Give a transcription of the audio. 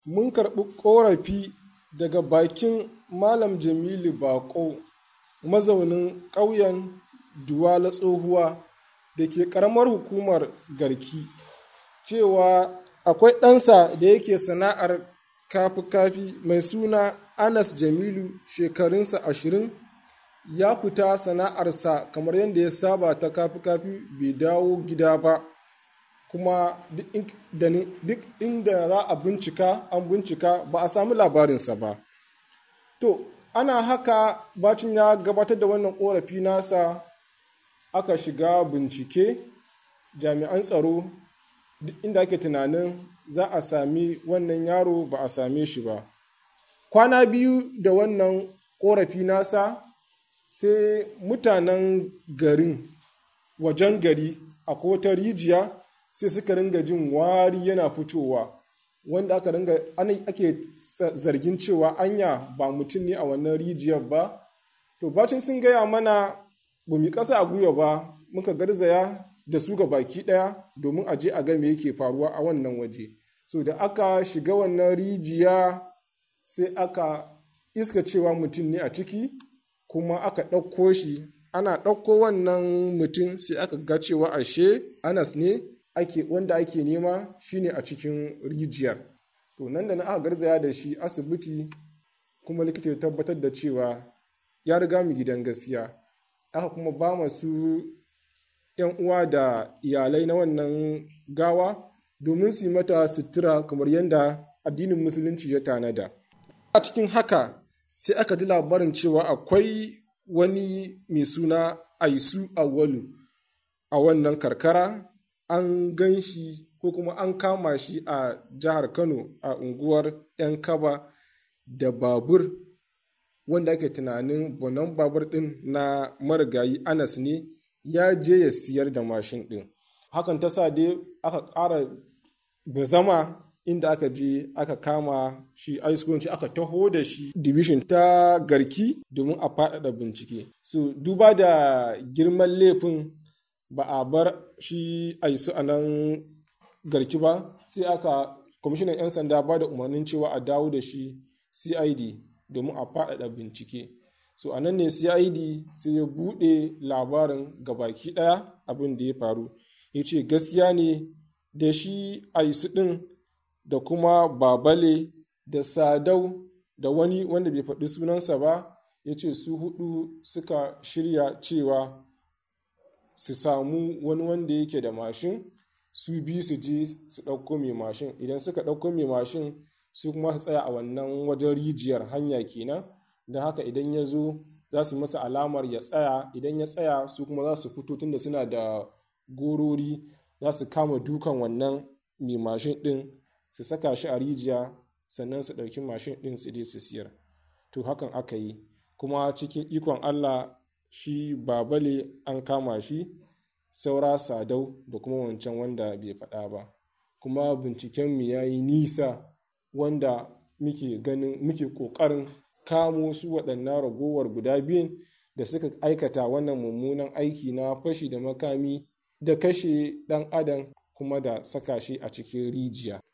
mun karɓi ƙorafi daga bakin Malam Jamilu Bako mazaunin ƙauyen Duwala Tsohuwa da ke ƙaramar hukumar Garki cewa akwai ɗansa da yake sana'ar kafi-kafi mai suna Anas Jamilu shekarunsa ashirin ya fita sana'arsa kamar yadda ya saba ta kafi-kafi bai dawo gida ba kuma duk inda za a bincika an bincika ba a samu labarinsa ba to ana haka bacin ya gabatar da wannan korafi nasa aka shiga bincike jami'an tsaro duk inda ake tunanin za a sami wannan yaro ba a same shi ba kwana biyu da wannan korafi nasa sai mutanen garin wajen gari a kota rijiya sai suka ringa jin wari yana fitowa wanda aka ringa ake zargin cewa anya ba mutum ne a wannan rijiyar ba to bacin sun gaya mana ba mu kasa a gwiwa ba muka garzaya da su ga baki ɗaya domin a je a ga me yake faruwa a wannan waje so da aka shiga wannan rijiya sai aka iska cewa mutum ne a ciki kuma aka ɗauko shi ana ɗauko wannan mutum sai aka ga cewa ashe anas ne ake wanda ake nema shine a cikin rijiyar to nan da na aka garzaya da shi asibiti kuma likita ya tabbatar da cewa ya riga mu gidan gaskiya aka kuma ba masu yan uwa da iyalai na wannan gawa domin su yi mata sutura kamar yadda addinin musulunci ya tanada a cikin haka sai aka ji labarin cewa akwai wani mai suna aisu awwalu a wannan karkara an gan shi ko kuma an kama shi a jihar kano a unguwar 'yan kaba da babur wanda ake tunanin bonan babur din na marigayi anas ne ya je ya siyar da mashin din hakan ta sa dai aka ƙara bazama inda aka je aka kama shi aiskunci aka taho da shi division ta garki domin a faɗaɗa bincike so duba da girman laifin ba a bar shi aisu a nan garki ba sai aka kwamishinan 'yan sanda ba da umarnin cewa a dawo da shi cid domin a faɗaɗa bincike so a nan ne cid sai ya buɗe labarin gabaki ɗaya abin da ya faru ya ce gaskiya ne da shi aisu ɗin da kuma babale da sadau da wani wanda bai faɗi sunansa ba ya ce su hudu suka shirya cewa su samu wani wanda yake da mashin su bi su je su ɗauko mai mashin idan suka ɗauko mai mashin su kuma su tsaya a wannan wajen rijiyar hanya kenan don haka idan ya zo za su masa alamar ya tsaya idan ya tsaya su kuma za su fito tunda suna da gorori za su kama dukan wannan mai mashin ɗin su saka shi a rijiya sannan su ɗauki mashin ɗin su je su siyar to hakan aka yi kuma cikin ikon allah shi babale an kama shi saura sadau da kuma wancan wanda bai faɗa ba kuma bincikenmu ya yi nisa wanda muke ganin muke ƙoƙarin kamo su waɗannan ragowar guda biyun da suka aikata wannan mummunan aiki na fashi da makami da kashe ɗan adam kuma da saka shi a cikin rijiya